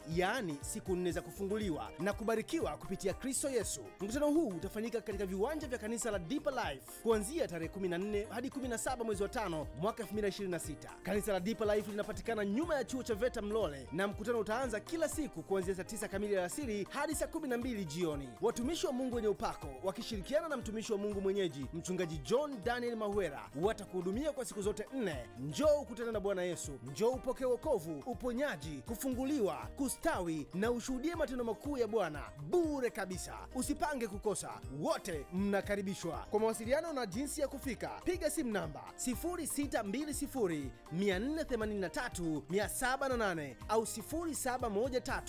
yaani siku nne za kufunguliwa na kubarikiwa kupitia Kristo Yesu. Mkutano huu utafanyika katika viwanja vya kanisa la Deeper Life kuanzia tarehe 14 hadi 17 mwezi wa tano mwaka 2026. Kanisa la Deeper Life linapatikana nyuma ya chuo cha VETA Mlole, na mkutano utaanza kila siku kuanzia saa 9 kamili alasiri hadi saa 12 jioni. Watumishi wa Mungu wenye upako wakishirikiana na mtumishi wa Mungu mwenyeji mchungaji John Daniel Mahwera watakuhudumia kwa siku zote nne. Njoo ukutane na Bwana Yesu, njoo upokee wokovu, uponyaji, kufunguliwa, kustawi na ushuhudie matendo makuu ya Bwana bure kabisa. Usipange kukosa, wote mnakaribishwa. Kwa mawasiliano na jinsi ya kufika, piga simu namba 0620 483 708 au 0713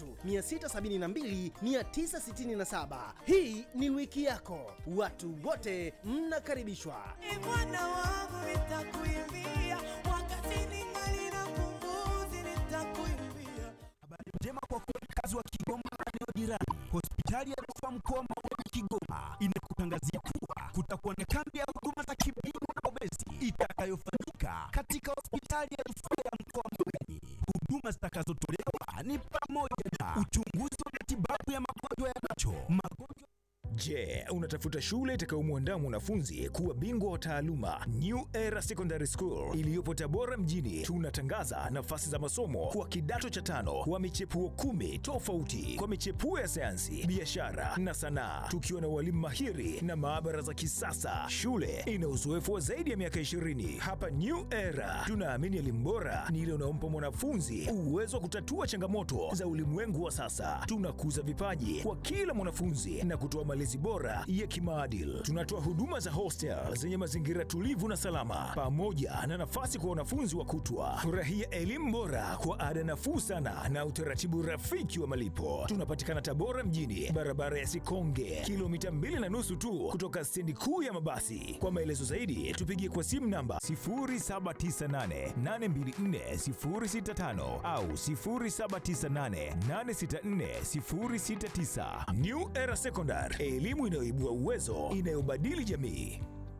672 967. Hii ni wiki yako, watu wote mnakaribishwa. Ee Bwana wangu nitakuimbia, wakati ningali na pumzi nitakuimbia. Habari njema kwa wakazi wa Kigoma na eneo jirani. Hospitali ya Rufaa Mkoa Maweni Kigoma inakutangazia kuwa kutakuwa na kambi ya huduma za kibingwa na obezi itakayofanyika katika hospitali ya Rufaa ya Mkoa Maweni. Huduma zitakazotolewa ni pamoja na uchunguzi wa matibabu ya magonjwa ya macho, magonjwa Je, unatafuta shule itakayomwandaa mwanafunzi kuwa bingwa wa taaluma? New Era Secondary School iliyopo Tabora mjini, tunatangaza nafasi za masomo kwa kidato cha tano wa michepuo kumi tofauti kwa michepuo ya sayansi, biashara na sanaa, tukiwa na walimu mahiri na maabara za kisasa. Shule ina uzoefu wa zaidi ya miaka 20. Hapa New Era tunaamini elimu bora ni ile unaompa mwanafunzi uwezo wa kutatua changamoto za ulimwengu wa sasa. Tunakuza vipaji kwa kila mwanafunzi na kutoa malezi bora ya kimaadili. Tunatoa huduma za hostel zenye mazingira tulivu na salama, pamoja na nafasi kwa wanafunzi wa kutwa. Furahia elimu bora kwa ada nafuu sana na utaratibu rafiki wa malipo. Tunapatikana Tabora mjini, barabara ya Sikonge, kilomita mbili na nusu tu kutoka stendi kuu ya mabasi. Kwa maelezo zaidi, tupigie kwa simu namba 0798824065 au 0798864069. New Era Secondary, elimu inayoibua uwezo, inayobadili jamii.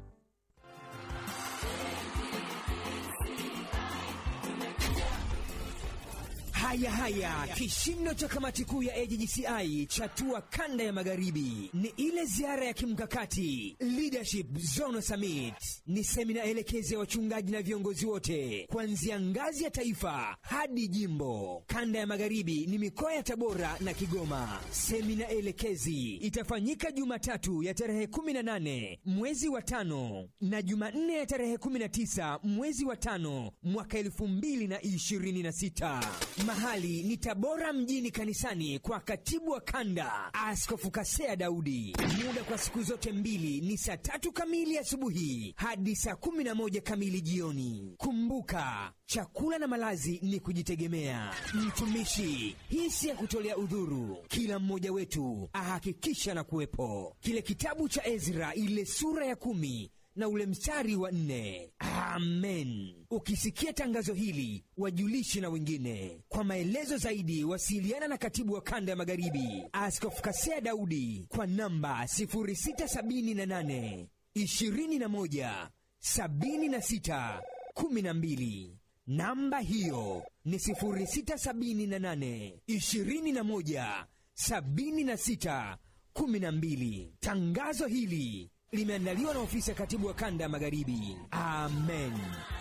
Haya haya, kishindo cha kamati kuu ya AJGCI chatua kanda ya magharibi ni ile ziara ya kimkakati Leadership Zone Summit. Ni semina elekezi ya wachungaji na viongozi wote kuanzia ngazi ya taifa hadi jimbo. Kanda ya magharibi ni mikoa ya Tabora na Kigoma. Semina elekezi itafanyika Jumatatu ya tarehe 18 mwezi wa tano na Jumanne ya tarehe 19 mwezi wa tano mwaka 2026. Mahali ni Tabora mjini kanisani kwa katibu wa kanda Askofu Kasea Daudi. Muda kwa siku zote mbili ni saa tatu kamili asubuhi hadi saa kumi na moja kamili jioni. Kumbuka, chakula na malazi ni kujitegemea. Mtumishi, hii si ya kutolea udhuru. Kila mmoja wetu ahakikisha na kuwepo. Kile kitabu cha Ezra, ile sura ya kumi na ule mstari wa nne. Amen. Ukisikia tangazo hili, wajulishe na wengine. Kwa maelezo zaidi, wasiliana na katibu wa kanda ya magharibi Askofu Kasea Daudi kwa namba 0678 21 76 12. Namba hiyo ni 0678 21 76 12. Tangazo hili limeandaliwa na ofisi ya katibu wa kanda ya magharibi. Amen.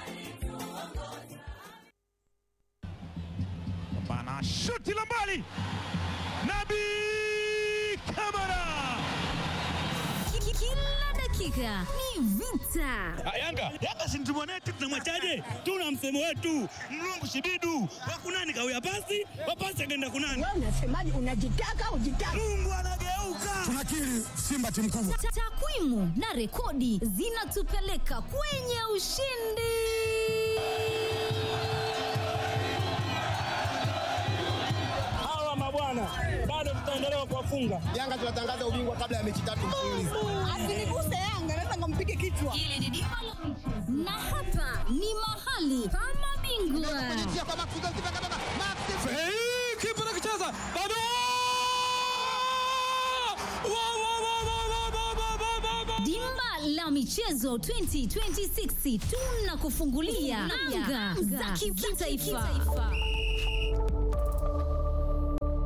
Bana shuti la mbali, Nabi Kamara. Kila dakika ni vita. Yanga Yanga si mtu mwanetu, tunamwachaje? Tuna msemo wetu mlungu shibidu wakunani kawia pasi wapasi akaenda kunani. Wewe unasemaje? Unajitaka ujitaka? Mungu anageuka. tunakiri Simba timu kubwa. Ta- Takwimu na rekodi zinatupeleka kwenye ushindi. Hawa mabwana bado tutaendelea kuwafunga. Yanga tunatangaza ubingwa kabla ya mechi tatu mfululizo. Asiniguse Yanga, naweza nikampige kichwa. Hili ni dimba la michezo. na hapa ni mahali pa mabingwa. Kipa nakicheza bado Wa, wa, wa, wa, wa, wa, wa, wa, wa, wa. Dimba la michezo 2026 tunakufungulia anga za kitaifa.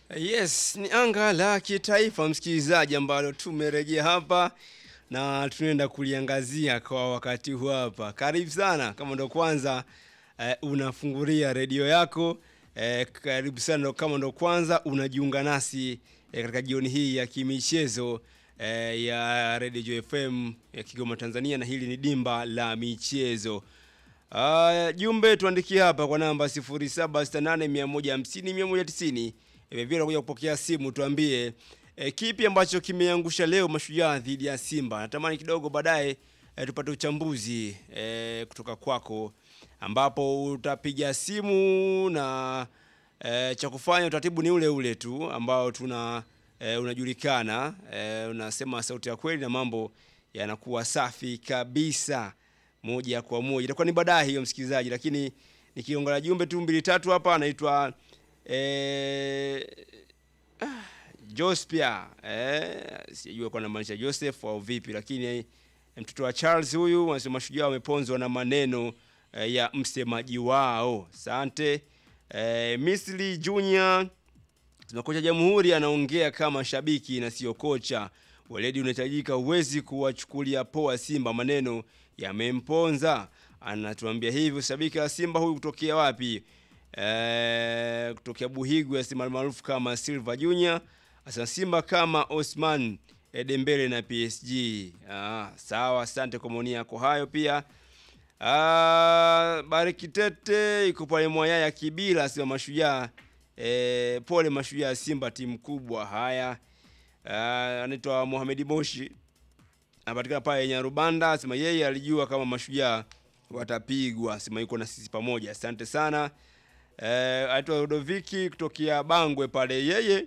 Yes, ni anga la kitaifa msikilizaji, ambalo tumerejea hapa na tunaenda kuliangazia kwa wakati huu hapa. Karibu sana kama ndo kwanza eh, unafungulia redio yako eh, karibu sana ndo kama ndo kwanza unajiunga nasi eh, katika jioni hii ya kimichezo eh, ya Radio Joy FM ya Kigoma Tanzania, na hili ni dimba la michezo. Uh, jumbe tuandikie hapa kwa namba 0768150190 vile unakuja kupokea simu tuambie e, kipi ambacho kimeangusha leo mashujaa dhidi ya Simba. Natamani kidogo baadaye e, tupate uchambuzi e, kutoka kwako ambapo utapiga simu na e, cha kufanya utaratibu ni ule ule tu ambao tuna e, unajulikana e, unasema sauti ya kweli na mambo yanakuwa safi kabisa moja kwa moja. Itakuwa ni baadaye hiyo msikilizaji, lakini nikiongelea jumbe tu mbili tatu hapa anaitwa eh, ah, Jospia eh, sijui kwa namaanisha Joseph au vipi, lakini eh, mtoto wa Charles huyu anasema mashujaa wameponzwa na maneno eh, ya msemaji wao. Asante eh, Misli Junior sema kocha Jamhuri anaongea kama shabiki na sio kocha. Weledi unahitajika, huwezi kuwachukulia poa Simba, maneno yamemponza. Anatuambia hivyo shabiki wa Simba huyu kutokea wapi? Eh, kutokea Buhigwe asema maarufu kama Silva Junior. Asa Simba kama Osman Dembele na PSG. Ah, sawa, asante kwa maoni yako hayo pia. Ah, Bariki Tete iko pale Mwayaya Kibila asema mashujaa eh, pole mashujaa Simba timu kubwa. Haya. Ah, anaitwa Mohamed Moshi anapatikana pale Nyarubanda, asema yeye alijua kama mashujaa watapigwa, asema yuko na sisi pamoja. Asante sana. Eh, aitwa Rodoviki kutokea Bangwe pale, yeye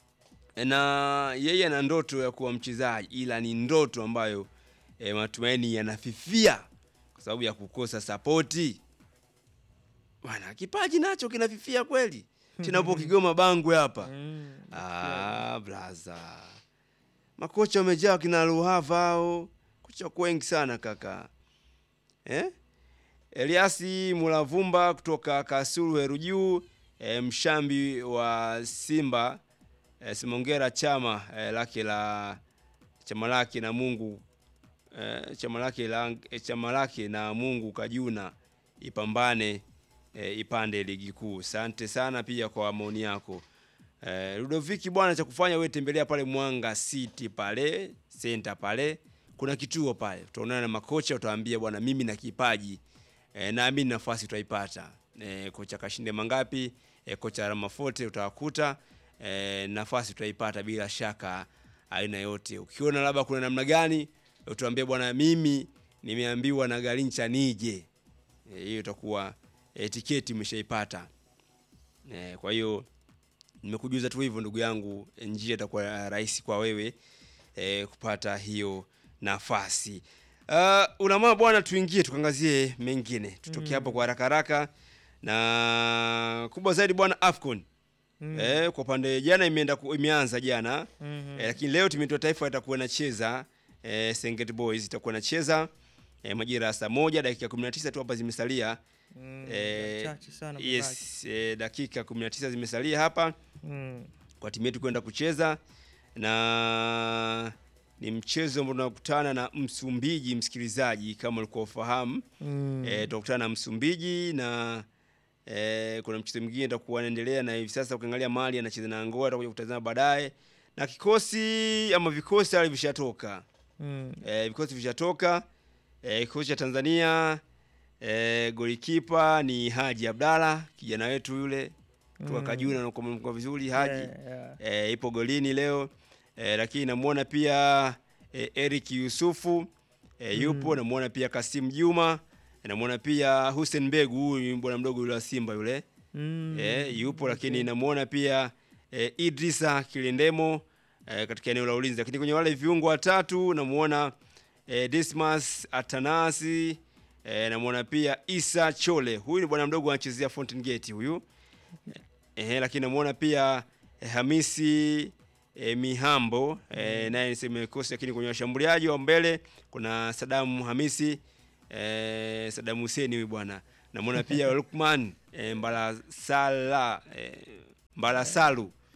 na yeye ana ndoto ya kuwa mchezaji, ila ni ndoto ambayo eh, matumaini yanafifia kwa sababu ya kukosa sapoti. Bwana, kipaji nacho kinafifia kweli tena upo Kigoma Bangwe hapa. Ah, blaza makocha wamejaa kina Ruhava hao, kocha wengi sana kaka eh? Eliasi Mulavumba kutoka Kasulu Heru Juu, e, mshambi wa Simba e, simongera chama e, lake la chama lake na Mungu e, chama lake la e, chama lake na Mungu Kajuna ipambane e, ipande ligi kuu. Asante sana pia kwa maoni yako. Eh, Ludoviki bwana, cha kufanya wewe tembelea pale Mwanga City pale center pale, kuna kituo pale, utaonana na makocha, utawaambia bwana, mimi na kipaji eh, naamini nafasi utaipata. Eh, kocha Kashinde Mangapi, eh, kocha Ramafote utawakuta, eh, nafasi utaipata bila shaka aina yote. Ukiona labda kuna namna gani, utawaambia bwana, mimi nimeambiwa na Garincha nije. Eh, hiyo itakuwa eh, tiketi umeshaipata. Eh, kwa hiyo nimekujuza tu hivyo ndugu yangu, njia itakuwa rahisi kwa wewe eh, kupata hiyo nafasi. Uh, unamaa bwana, tuingie tukangazie mengine, tutoke Mm. hapo kwa haraka haraka na kubwa zaidi bwana Afcon Mm. eh, kwa upande jana imeenda ku- imeanza jana Mhm. eh, lakini leo timu yetu ya taifa itakuwa inacheza eh, Serengeti Boys itakuwa inacheza eh, majira ya saa moja dakika 19 tu hapa zimesalia Mm, eh, chache sana yes, eh, dakika 19 zimesalia hapa Mm. kwa timu yetu kwenda kucheza na ni mchezo ambao tunakutana na Msumbiji, msikilizaji, kama ulikuwa ufahamu Mm. eh, tutakutana na Msumbiji na eh, kuna mchezo mwingine utakuwa unaendelea na hivi sasa, ukiangalia Mali anacheza na Angola, tutakuja kutazama baadaye, na kikosi ama vikosi tayari vishatoka Mm. eh, vikosi vishatoka eh, kikosi cha Tanzania eh, golikipa ni Haji Abdalla kijana wetu yule kutoka Mm. Kajuna na kwa vizuri Haji Yeah, yeah. eh, ipo golini leo eh, lakini namuona pia eh, Eric Yusufu eh, yupo Mm. namuona pia Kasim Juma namuona pia Hussein Mbegu huyu bwana mdogo yule wa Simba yule Mm. eh, yupo lakini namuona pia eh, Idrisa Kilindemo eh, katika eneo la ulinzi, lakini kwenye wale viungo watatu namuona eh, Dismas Atanasi eh, namuona pia Isa Chole, huyu ni bwana mdogo anachezea Fountain Gate huyu eh, lakini namuona pia eh, Hamisi eh, Mihambo eh, naye niseme kosi, lakini kwenye washambuliaji wa mbele kuna Sadamu Hamisi eh, Sadamu Huseni huyu bwana namuona pia Lukman eh, Mbalasala eh, Mbalasalu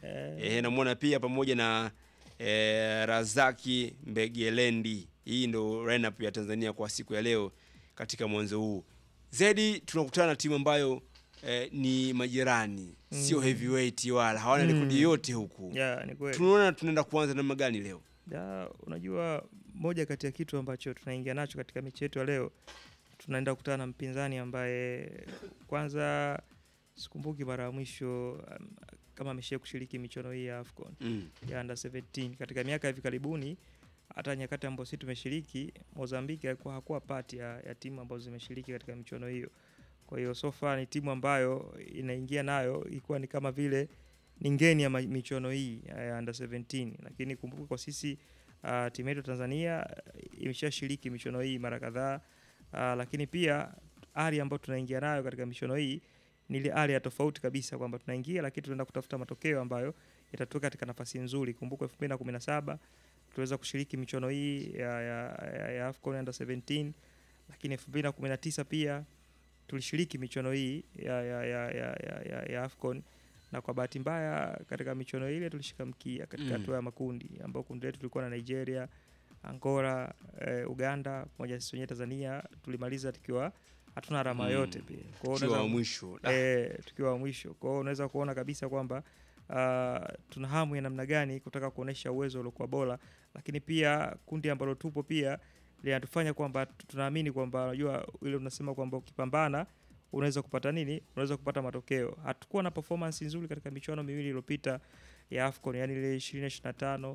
eh, namwona pia pamoja na eh, Razaki Mbegelendi. Hii ndo lineup ya Tanzania kwa siku ya leo katika mwanzo huu. Zedi tunakutana na timu ambayo eh, ni majirani, sio Mm. heavyweight wala hawana Mm. rekodi yote huku. Ya, ni kweli. Tunaona tunaenda kuanza namna gani leo? Ya, unajua moja kati ya kitu ambacho tunaingia nacho katika mechi yetu ya leo, tunaenda kukutana na mpinzani ambaye kwanza sikumbuki mara ya mwisho um, kama ameshia kushiriki michuano hii ya AFCON Mm. ya under 17 katika miaka ya hivi karibuni. Hata nyakati ambazo sisi tumeshiriki, Mozambique alikuwa hakuwa part ya, ya timu ambazo zimeshiriki katika michuano hiyo. Kwa hiyo so far ni timu ambayo inaingia nayo ilikuwa ni kama vile ni ngeni ya ma- michuano hii ya ya under 17, lakini kumbuka kwa sisi uh, timu yetu Tanzania uh, imeshashiriki michuano hii mara kadhaa uh, lakini pia ari ambayo tunaingia nayo katika michuano hii ni ile ari ya tofauti kabisa kwamba tunaingia lakini tunaenda kutafuta matokeo ambayo yatatuweka katika nafasi nzuri. Kumbuka 2017 tuliweza kushiriki michuano hii ya, ya, ya, ya AFCON under 17 lakini 2019 pia tulishiriki michuano hii ya, ya, ya, ya, ya, ya, ya AFCON na kwa bahati mbaya katika michuano ile tulishika mkia katika Mm. hatua ya makundi ambao kundi letu tulikuwa na Nigeria, Angola, eh, Uganda pamoja na sisi wenyewe Tanzania tulimaliza tukiwa hatuna alama Mm. yote pia. Kwa hiyo Tukiwa unaweza- wa mwisho. Da. Eh, tukiwa wa mwisho. Kwa hiyo unaweza kuona kabisa kwamba uh, tuna hamu ya namna gani kutaka kuonesha uwezo uliokuwa bora, lakini pia kundi ambalo tupo pia linatufanya kwamba tu- tunaamini kwamba unajua ile unasema kwamba ukipambana unaweza kupata nini? Unaweza kupata matokeo. Hatukuwa na performance nzuri katika michuano miwili iliyopita ya AFCON, yani ile 2025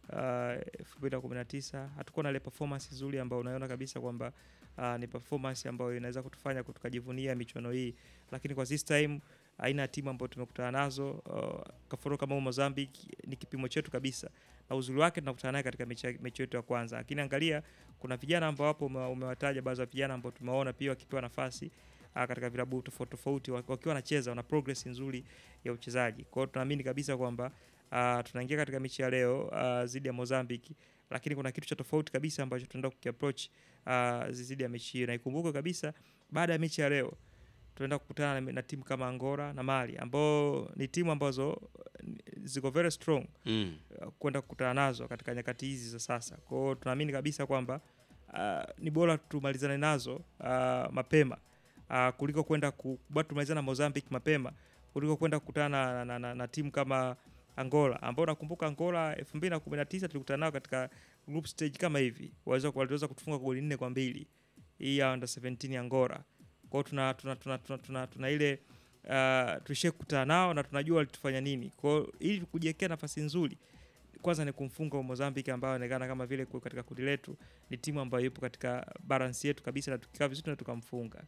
uh, 2019 hatukuwa na ile performance nzuri ambayo unaona kabisa kwamba uh, ni performance ambayo inaweza kutufanya tukajivunia michuano hii, lakini kwa this time aina ya timu ambayo tumekutana nazo uh, kafuro kama Mozambique ni kipimo chetu kabisa, na uzuri wake tunakutana naye katika mechi, mechi yetu ya kwanza. Lakini angalia, kuna vijana ambao hapo ume- umewataja baadhi ya vijana ambao tumewaona pia wakipewa nafasi uh, katika vilabu tofauti tofauti wak- wakiwa wanacheza, wana progress nzuri ya uchezaji. Kwa hiyo tunaamini kabisa kwamba uh, tunaingia katika mechi ya leo uh, dhidi ya Mozambique, lakini kuna kitu cha tofauti kabisa ambacho tunaenda kukiapproach uh, dhidi ya mechi hiyo, na ikumbuke kabisa baada ya mechi ya leo tunaenda kukutana na, na timu kama Angola na Mali ambao ni timu ambazo uh, ziko very strong Mm. uh, kwenda kukutana nazo katika nyakati hizi za sasa. Kwa hiyo tunaamini kabisa kwamba uh, ni bora tumalizane nazo uh, mapema uh, kuliko kwenda ku- bado tumalizane na Mozambique mapema kuliko kwenda kukutana na, na, na, na timu kama Angola ambao nakumbuka Angola 2019 tulikutana nao katika group stage kama hivi, waweza waliweza kutufunga goli nne kwa mbili hii ya under 17 ya Angola. Kwa hiyo tuna, tuna, tuna, tuna, tuna, tuna ile uh, tulishie kukutana nao na tunajua walitufanya nini. Kwa hiyo ili kujiwekea nafasi nzuri kwanza ni kumfunga Mozambique ambayo inaonekana kama vile kwa katika kundi letu ni timu ambayo ipo katika balance yetu kabisa, na tukikaa vizuri na tukamfunga.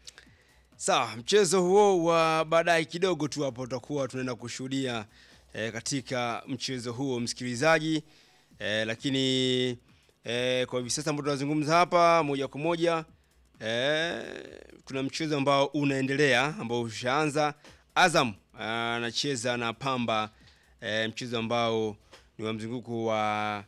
Sawa, mchezo huo wa baadaye kidogo tu hapo tutakuwa tunaenda kushuhudia eh, katika mchezo huo msikilizaji, eh, lakini eh, kwa hivi sasa ambao tunazungumza hapa moja kwa moja eh, kuna mchezo ambao unaendelea ambao ushaanza. Azam anacheza na Pamba eh, mchezo ambao ni wa mzunguko wa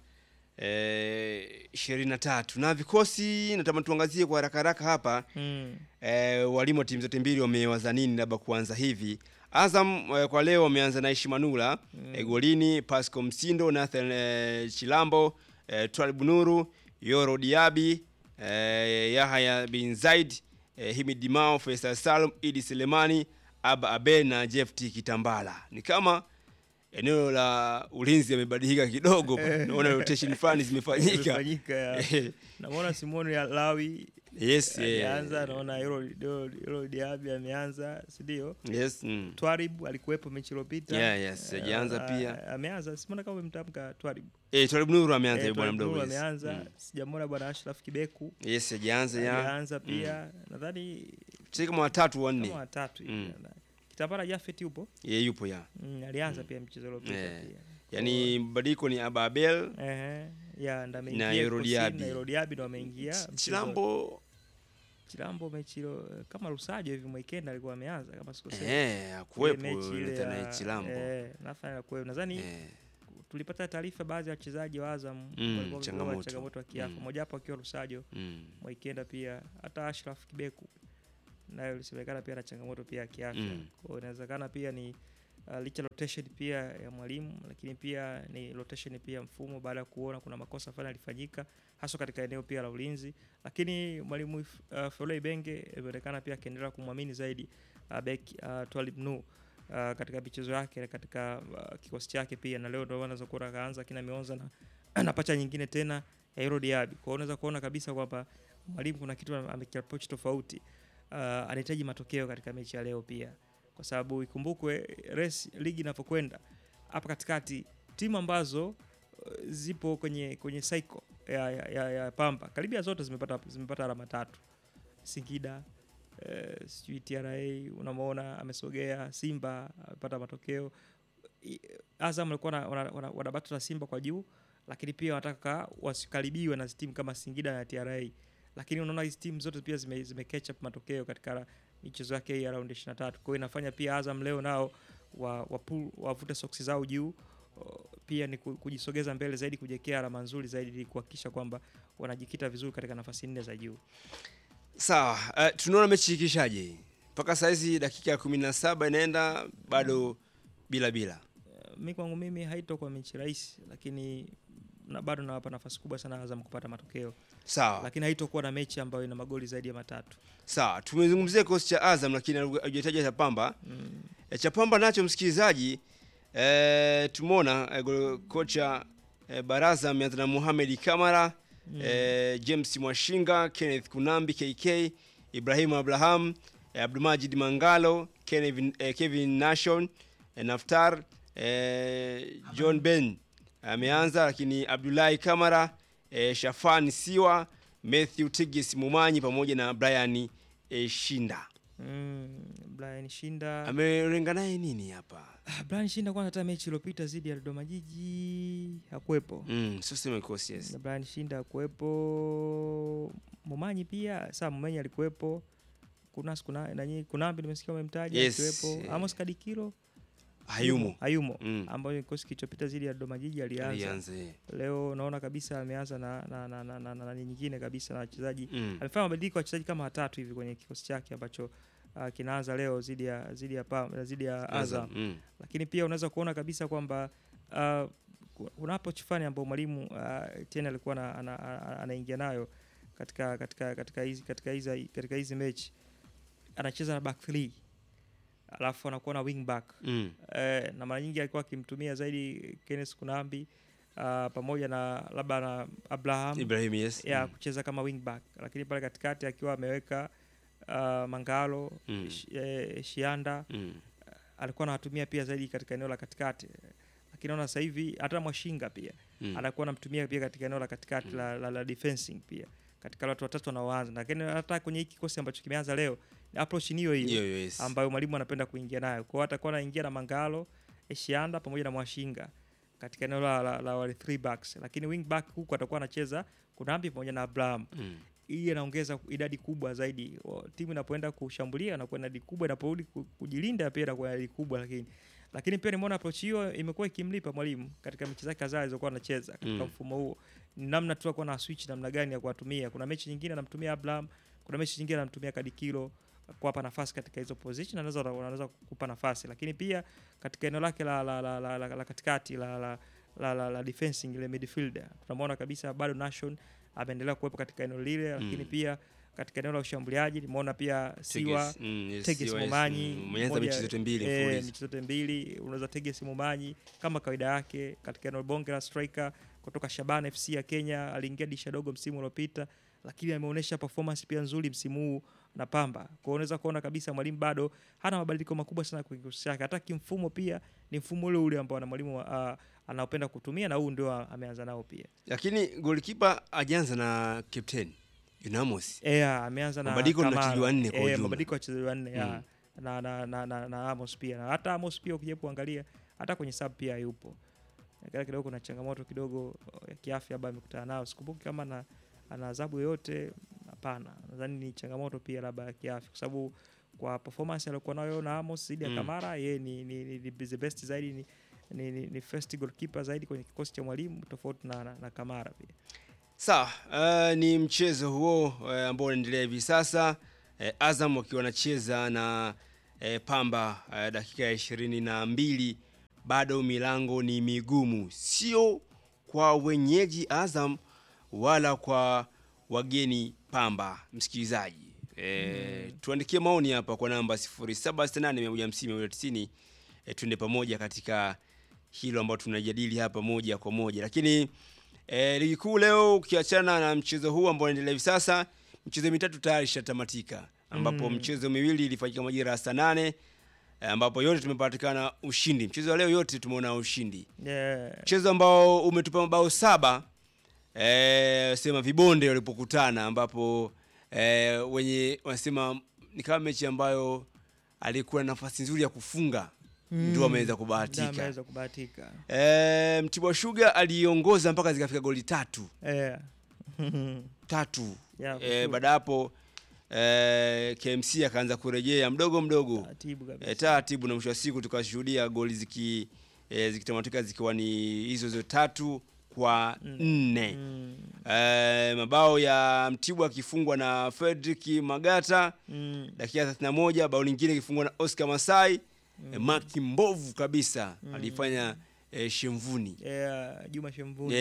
ishirini na tatu na vikosi natamani tuangazie kwa haraka haraka hapa Mm. eh, walimu wa timu zote mbili wamewaza nini labda kuanza hivi Azam eh, kwa leo wameanza na Aishi Manula Mm. eh, golini Pasco Msindo Nathan eh, Chilambo eh, Twalib Nuru Yoro Diaby eh, Yahya bin Zaid eh, Himid Dimao Faisal Salum Idi Selemani Aba Abe na Jefti Kitambala ni kama eneo la ulinzi yamebadilika kidogo Eh. naona rotation fulani zimefanyika Zimefanyika, ya. Namuona Simoni ya Lawi Yes, yeah. ameanza, naona Yoro Yoro Diaby ameanza, si ndio? Yes, mm. Twarib alikuwepo mechi iliyopita. Yeah, yes, Eh, hajaanza ah, pia. Ameanza, simona kama umemtamka Twarib. Eh, Twalib Nuru ameanza Eh, eh, bwana Twalib mdogo. Nuru yes. ameanza, Mm. sijamwona bwana Ashraf Kibeku. Yes, hajaanza ya. Alianza pia. Nadhani Sisi kama watatu wanne. kama watatu hivi. Mm. Kitambara Jafet yupo? Yeye yupo ya. Mm, alianza pia mchezo uliopita Eh. pia. Yaani badiliko ni Ababel Ehe, ya ndo na ameingia Yoro kikosini, Diaby. na Yoro Diaby ndo ameingia. Ch- mchezo- Chilambo Chilambo mechi ilo kama Lusajo hivi Mwikenda alikuwa ameanza kama sikosei. Eh, hakuwepo Ile mechi ile Nathan ya- Chilambo. Eh, Nathan hakuwepo. Nadhani tulipata taarifa baadhi ya wachezaji wa Azam Mm, walikuwa wakiwa na changamoto. changamoto ya kiafya. Mm. Moja wapo akiwa Lusajo. Mm. Mwikenda pia hata Ashraf Kibeku naye ulisemekana pia na changamoto pia ya kiafya. Mm. Kwa hiyo inawezekana pia ni uh, licha rotation pia ya mwalimu, lakini pia ni rotation pia mfumo, baada ya kuona kuna makosa fulani yalifanyika hasa katika eneo pia la ulinzi, lakini mwalimu uh, Foloi Benge imeonekana pia akiendelea kumwamini zaidi uh, beki uh, Twalib Nu uh, katika michezo yake katika uh, kikosi chake pia, na leo ndio anaweza kuona akaanza kina Mionza na, na pacha nyingine tena ya Hero Diaby. Kwa hiyo unaweza kuona kabisa kwamba mwalimu kuna kitu amekiapproach tofauti. Uh, anahitaji matokeo katika mechi ya leo pia, kwa sababu ikumbukwe race ligi inapokwenda hapa katikati, timu ambazo uh, zipo kwenye kwenye cycle ya, ya, ya, ya Pamba karibia zote zimepata zimepata alama tatu. Singida eh, sijui TRA unamwona amesogea, Simba amepata matokeo. I- Azam alikuwa na- wana- wana- wanabatu na Simba kwa juu, lakini pia wanataka wasikaribiwe na timu kama Singida na TRA, lakini unaona hizi timu zote pia zime, zime catch up matokeo katika michezo yake hii ya round 23. Kwa hiyo inafanya pia Azam leo nao wa, wa pull, wavute soksi zao juu O, pia ni ku- kujisogeza mbele zaidi, kujiwekea alama nzuri zaidi ili kuhakikisha kwamba wanajikita vizuri katika nafasi nne za juu. Sawa, uh, tunaona mechi ikishaje mpaka saizi dakika ya kumi na saba inaenda bado bila bila. mi kwangu mimi haitokuwa mechi rahisi, lakini na bado nawapa nafasi kubwa sana Azam kupata matokeo, Sawa. lakini haitokuwa na mechi ambayo ina magoli zaidi ya matatu. Sawa, tumezungumzia kikosi cha Azam lakini hujataja cha Pamba. Mm. E, cha Pamba nacho msikilizaji, e, tumeona e, golo- kocha e, Baraza ameanza na Mohamed Kamara Mm. e, James Mwashinga, Kenneth Kunambi KK, Ibrahim Abraham, e, Abdulmajid Mangalo, Kevin, e, Kevin Nation, e, Naftar, e, John Ben ameanza, lakini Abdullahi Kamara, e, Shafan Siwa, Matthew Tigis Mumanyi pamoja na Brian e, Shinda. Mm, Brian Shinda Amelenga naye nini hapa? Ah, Brian Shinda kwanza hata mechi iliyopita dhidi ya Dodoma Jiji hakuwepo. Mm, sio sema kikosi yes. Na Brian Shinda hakuwepo. Mumanyi pia, saa Mumanyi alikuwepo. Kuna kuna nani Kunambi nimesikia umemtaja Yes, akiwepo. eh. Amos Kadikilo Hayumo. hayumo Mm. ambayo kikosi kilichopita dhidi ya Dodoma Jiji alianza. Alianza, eh. Leo naona kabisa ameanza na na na, na, na, na, na nyingine kabisa na wachezaji Mm. amefanya mabadiliko ya wachezaji kama watatu hivi kwenye kikosi chake ambacho uh, kinaanza leo dhidi ya dhidi ya Pam- dhidi ya Azam, Azam. mm. Lakini pia unaweza kuona kabisa kwamba uh, kuna approach fulani ambayo mwalimu uh, tena alikuwa ana- ana- ana- anaingia nayo katika katika katika hizi katika hizi katika hizi mechi anacheza na back three alafu anakuwa na wing back Mm. eh, na mara nyingi alikuwa akimtumia zaidi Kenneth Kunambi uh, pamoja na labda na Abraham Ibrahim, yes. ya Mm. kucheza kama wing back, lakini pale katikati akiwa ameweka uh, Mangalo Mm. Shi- eh, Shianda Mm. alikuwa anawatumia pia zaidi katika eneo la katikati, lakini naona sasa hivi hata Mwashinga pia Mm. anakuwa anamtumia pia katika eneo la katikati la, la, la defensing pia katika wale watu watatu wanaoanza, lakini hata kwenye hiki kikosi ambacho kimeanza leo ni approach ni hiyo Hiyo hiyo hiyo, yes. ambayo mwalimu anapenda kuingia nayo. Kwa hiyo atakuwa anaingia na Mangalo, Eshianda pamoja na Mwashinga katika eneo la, la, la wale three backs, lakini wing back huku atakuwa anacheza Kunambi pamoja na Abraham Mm. hii inaongeza idadi kubwa zaidi. O, Timu inapoenda kushambulia inakuwa na idadi kubwa, inaporudi ku- kujilinda pia inakuwa na idadi kubwa, lakini lakini pia nimeona approach hiyo imekuwa ikimlipa mwalimu katika mechi zake kadhaa alizokuwa anacheza katika Mm. mfumo huo. Ni namna tu akuwa na switch namna gani ya kuwatumia. Kuna mechi nyingine anamtumia Abraham, kuna mechi nyingine anamtumia Kadikilo kuwapa nafasi katika hizo position, anaweza anaweza kukupa nafasi, lakini pia katika eneo lake la, la, la, la, la, la katikati la, la, la, la, la defensing ile midfielder tunamwona kabisa bado Nation ameendelea kuwepo katika eneo lile, lakini Mm. pia katika eneo la ushambuliaji nimeona pia Siwa Teges, mm, yes, Teges Siwa, yes, Momanyi mm, ameanza mmoja- mechi zote mbili eh, mfululizo. mechi zote mbili unaweza Teges Momanyi kama kawaida yake katika eneo bonge la striker kutoka Shaban FC ya Kenya, aliingia disha dogo msimu uliopita, lakini ameonyesha performance pia nzuri msimu huu na Pamba. Kwa hiyo unaweza kuona kabisa mwalimu bado hana mabadiliko makubwa sana kwenye kikosi chake, hata kimfumo pia ni mfumo ule ule ambao na mwalimu uh, anaopenda kutumia na huu ndio ameanza nao pia. Lakini goalkeeper ajaanza na captain Yunamos. Yeah, ameanza na Mabadiliko ni Kamara. wachezaji wanne kwa Eh, ujumla. mabadiliko ya wachezaji wanne ya. Mm. na, na, na, na, na Amos pia na hata Amos pia ukija kuangalia hata kwenye sub pia yupo kile kidogo kuna changamoto kidogo ya kiafya ambayo amekutana nayo sikumbuki kama na ana adhabu yoyote hapana nadhani ni changamoto pia labda ya kiafya kwa sababu kwa performance aliyokuwa nayo na Amos dhidi ya Mm. Kamara yeye ni, ni, ni, ni the best zaidi ni, ni, ni, ni first goalkeeper zaidi kwenye kikosi cha mwalimu tofauti na, na, na Kamara pia Sawa, uh, ni mchezo huo uh, ambao unaendelea hivi sasa uh, Azam wakiwa wanacheza na e, Pamba e, dakika ya ishirini na mbili bado milango ni migumu, sio kwa wenyeji Azam wala kwa wageni Pamba. Msikilizaji e, tuandikie maoni hapa kwa namba 0768150190 e, tuende pamoja katika hilo ambalo tunajadili hapa moja kwa moja, lakini e, ligi kuu leo ukiachana na mchezo huu ambao unaendelea hivi sasa, michezo mitatu tayari ishatamatika ambapo Mm. mchezo miwili ilifanyika majira ya saa nane eh, ambapo yote tumepatikana ushindi. Mchezo wa leo yote tumeona ushindi. Yeah. Mchezo ambao umetupa mabao saba eh, sema vibonde walipokutana, ambapo eh, wenye wanasema ni kama mechi ambayo alikuwa na nafasi nzuri ya kufunga ndio ameweza Ndio kubahatika. ameweza kubahatika. Eh, Mtibwa Sugar aliongoza mpaka zikafika goli tatu Yeah. tatu. Yeah, for eh, sure. baada ya hapo eh, KMC akaanza kurejea mdogo mdogo Taratibu kabisa. eh, taratibu, na mwisho wa siku tukashuhudia goli ziki eh, zikitamatika zikiwa ni hizo hizo tatu kwa nne. Eh, mabao ya Mtibwa akifungwa na Fredrick Magata Mm. dakika 31, bao lingine ikifungwa na Oscar Masai eh, maki mbovu kabisa alifanya eh, Shemvuni Yeah, Juma Shemvuni.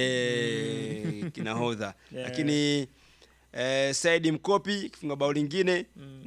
eh, kinahodha Yeah. lakini eh, Saidi Mkopi kifunga bao lingine